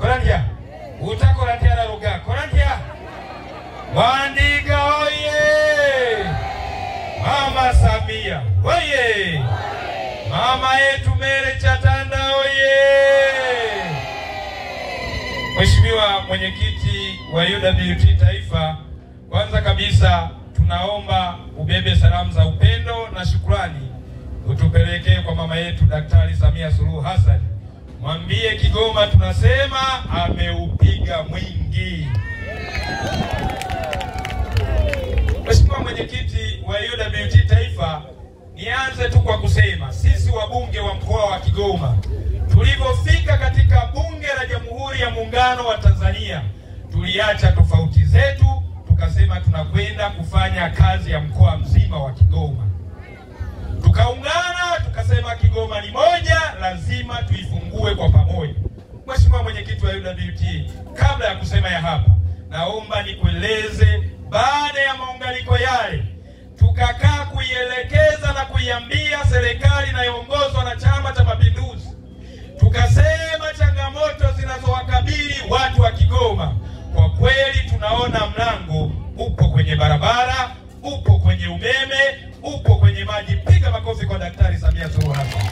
Korandia utakorandia ruga Korandia Wandiga oye! Mama Samia oye! Mama yetu Mere Chatanda oye! Mheshimiwa mwenyekiti wa UWT Taifa, kwanza kabisa tunaomba ubebe salamu za upendo na shukrani utupelekee kwa mama yetu Daktari Samia Suluhu Hassan. Mwambie Kigoma tunasema ameupiga mwingi. Mheshimiwa mwenyekiti wa UWT Taifa, nianze tu kwa kusema sisi wabunge wa mkoa wa Kigoma tulivyofika katika bunge la Jamhuri ya Muungano wa Tanzania, tuliacha tofauti zetu, tukasema tunakwenda kufanya kazi ya mkoa mzima wa Kigoma. Tukaungana tukasema Kigoma ni moja, lazima tuifungue kwa pamoja. Mheshimiwa mwenyekiti wa UWT, kabla ya kusema ya hapa, naomba nikueleze, baada ya maunganiko yale tukakaa kuielekeza na kuiambia serikali inayoongozwa na Chama cha Mapinduzi, tukasema changamoto zinazowakabili watu wa Kigoma, kwa kweli tunaona mlango upo kwenye barabara, upo kwenye umeme, upo kwenye maji. Piga makofi kwa Daktari Samia Suluhu Hassan.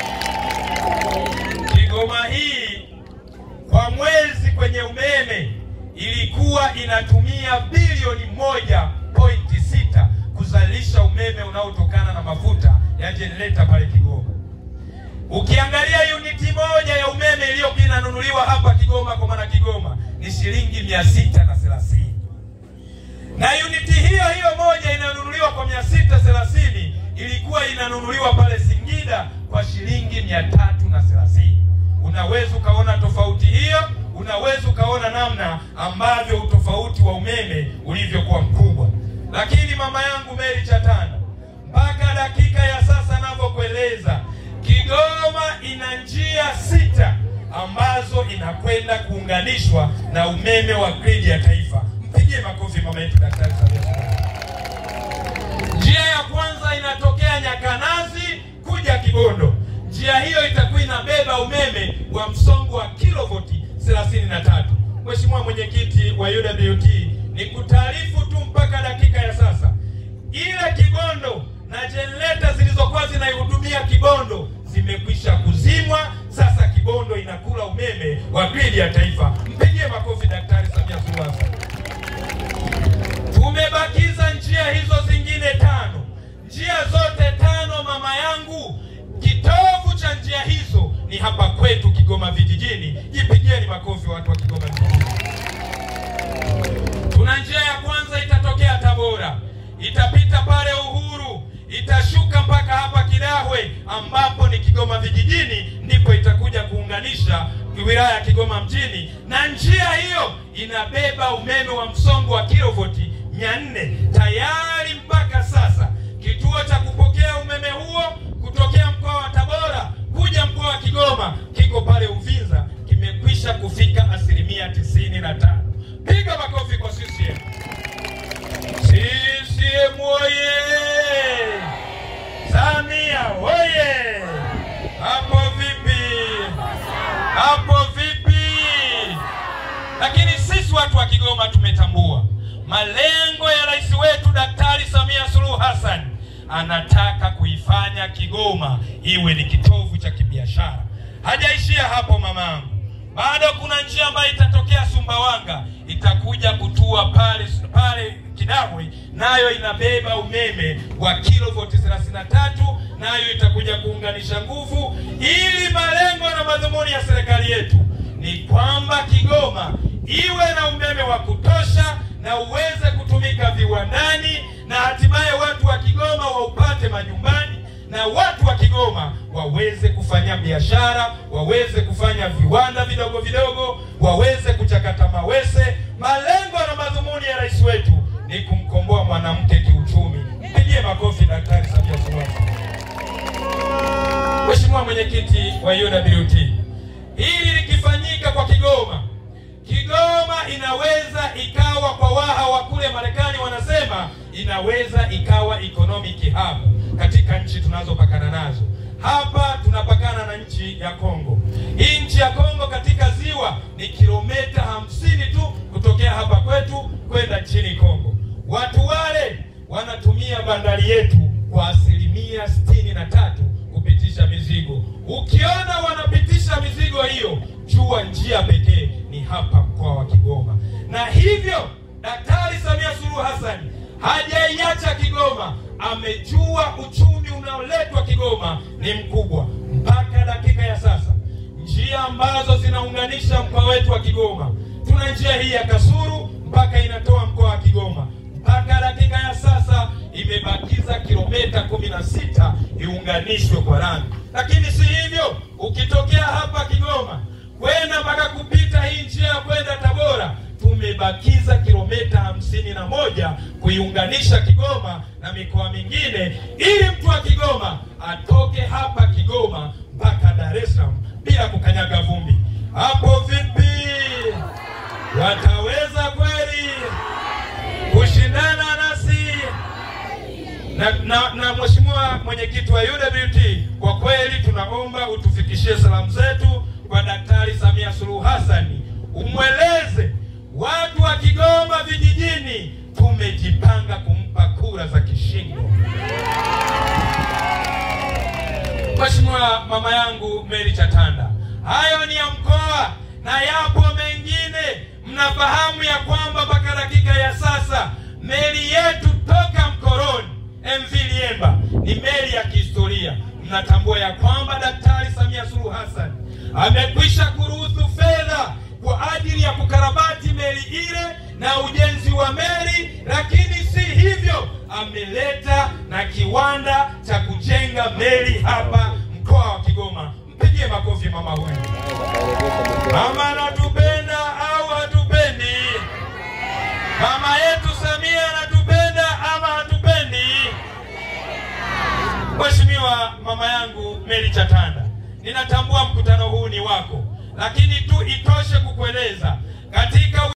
Kigoma hii kwa mwezi kwenye umeme ilikuwa inatumia bilioni moja pointi sita kuzalisha umeme unaotokana na mafuta ya jenereta pale Kigoma. Ukiangalia uniti moja ya umeme iliyokuwa inanunuliwa hapa Kigoma kwa maana Kigoma ni shilingi mia sita na thelathini na uniti hiyo hiyo moja inanunuliwa kwa mia sita thelathini ilikuwa inanunuliwa pale Singida kwa shilingi mia tatu na thelathini. Unaweza ukaona tofauti hiyo, unaweza ukaona namna ambavyo utofauti wa umeme ulivyokuwa mkubwa. Lakini mama yangu Mary Chatanda, mpaka dakika ya sasa navyokueleza, Kigoma ina njia sita ambazo inakwenda kuunganishwa na umeme wa gridi ya taifa. Mpigie makofi mama yetu Daktari Samia Suluhu Hassan. Njia ya kwanza inatokea Nyakanazi kuja Kibondo. Njia hiyo itakuwa inabeba umeme wa msongo wa kilovoti 33. Mheshimiwa mwenyekiti wa UWT, ni kutaarifu tu mpaka dakika ya sasa, ile Kibondo na jenereta zilizokuwa zinaihudumia Kibondo zimekwisha kuzimwa. Sasa Kibondo inakula umeme wa gridi ya taifa. Mpigie makofi Daktari Samia Suluhu Hassan. Tumebakiza njia hizo zingine tano. Njia zote tano, mama yangu, kitovu cha njia hizo ni hapa kwetu Kigoma vijijini. Jipigieni makofi watu wa Kigoma vijijini. Tuna njia ya kwanza itatokea Tabora, itapita pale Uhuru, itashuka mpaka hapa Kidahwe ambapo ni Kigoma vijijini, ndipo itakuja kuunganisha wilaya ya Kigoma mjini, na njia hiyo inabeba umeme wa msongo wa kilovoti mia nne tayari mpaka sasa. Kituo cha kupokea umeme huo kutokea mkoa wa Tabora kuja mkoa wa Kigoma kiko pale Uvinza, kimekwisha kufika asilimia tisini na tano. Piga makofi kwa CCM. CCM oye! Samia oye! Hapo vipi? Hapo vipi? Lakini sisi watu wa Kigoma tumetambua malengo ya rais wetu Daktari Samia Suluhu Hassan. Anataka kuifanya Kigoma iwe ni kitovu cha kibiashara. Hajaishia hapo mamangu, bado kuna njia ambayo itatokea Sumbawanga, itakuja kutua pale pale Kidahwe, nayo inabeba umeme wa kilovoti 33, nayo itakuja kuunganisha nguvu, ili malengo na madhumuni ya serikali yetu ni kwamba Kigoma iwe na umeme wa kutosha na uweze kutumika viwandani na hatimaye watu wa Kigoma waupate majumbani na watu wa Kigoma waweze kufanya biashara, waweze kufanya viwanda vidogo vidogo, waweze kuchakata mawese. Malengo na madhumuni ya rais wetu ni kumkomboa mwanamke kiuchumi. Mpigie makofi Daktari Samia Suluhu Hassan. Mheshimiwa mwenyekiti wa UWT, hili likifanyika kwa Kigoma, Kigoma inaweza ikawa kwa waha wa kule Marekani wanasema inaweza ikawa economic hub katika nchi tunazopakana nazo. Hapa tunapakana na nchi ya Kongo. Hii nchi ya Kongo katika ziwa ni ni kilomita hamsini tu kutokea hapa kwetu kwenda nchini Kongo. Watu wale wanatumia bandari yetu kwa asilimia sitini na tatu kupitisha mizigo. Ukiona wanapitisha mizigo hiyo, jua njia pekee ni hapa mkoa wa Kigoma, na hivyo Daktari Samia Suluhu Hassan hajaiacha Kigoma. Amejua uchumi unaoletwa Kigoma ni mkubwa. Mpaka dakika ya sasa, njia ambazo zinaunganisha mkoa wetu wa Kigoma, tuna njia hii ya Kasulu mpaka inatoa mkoa wa Kigoma. Mpaka dakika ya sasa imebakiza kilomita kumi na sita iunganishwe kwa lami, lakini si hivyo. Ukitokea hapa Kigoma kwenda mpaka kupita hii njia ya kwenda Tabora tumebakiza kilomita hamsini na moja kuiunganisha Kigoma na mikoa mingine, ili mtu wa Kigoma atoke hapa Kigoma mpaka Dar es Salaam bila kukanyaga vumbi. Hapo vipi? Wataweza kweli kushindana nasi? Na, na, na Mheshimiwa mwenyekiti wa UWT, kwa kweli tunaomba utufikishie salamu zetu kwa Daktari Samia Suluhu Hassan, umweleze watu wa Kigoma vijijini tumejipanga kumpa kura za kishindo. Mheshimiwa mama yangu Mary Chatanda, hayo ni ya mkoa na yapo mengine. Mnafahamu ya kwamba mpaka dakika ya sasa meli yetu toka Mkoroni MV Liemba ni meli ya kihistoria. Mnatambua ya kwamba Daktari Samia Suluhu Hassan amekwisha kuruhusu fedha kwa ajili ya kukarabati meli ile na ujenzi wa meli, lakini si hivyo, ameleta na kiwanda cha kujenga meli hapa mkoa wa Kigoma. Mpigie makofi mama huyu. Mama anatupenda au hatupendi? Mama yetu Samia anatupenda ama hatupendi? Mheshimiwa mama yangu Mary Chatanda, ninatambua mkutano huu ni wako, lakini tu itoshe kukueleza katika